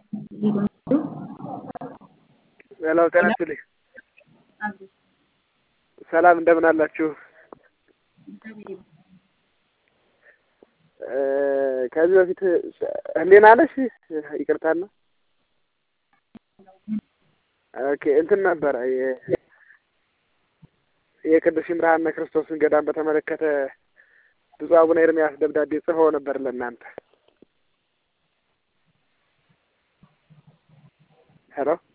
ሄሎ ጤና ይስጥልኝ። ሰላም እንደምን አላችሁ? ከዚህ በፊት ህሊና ነሽ? ይቅርታና ኦኬ እንትን ነበረ የቅዱስ ይምርሃነ ክርስቶስን ገዳም በተመለከተ ብፁዕ አቡነ ኤርምያስ ደብዳቤ ጽፈው ነበር ለእናንተ። ሄሎ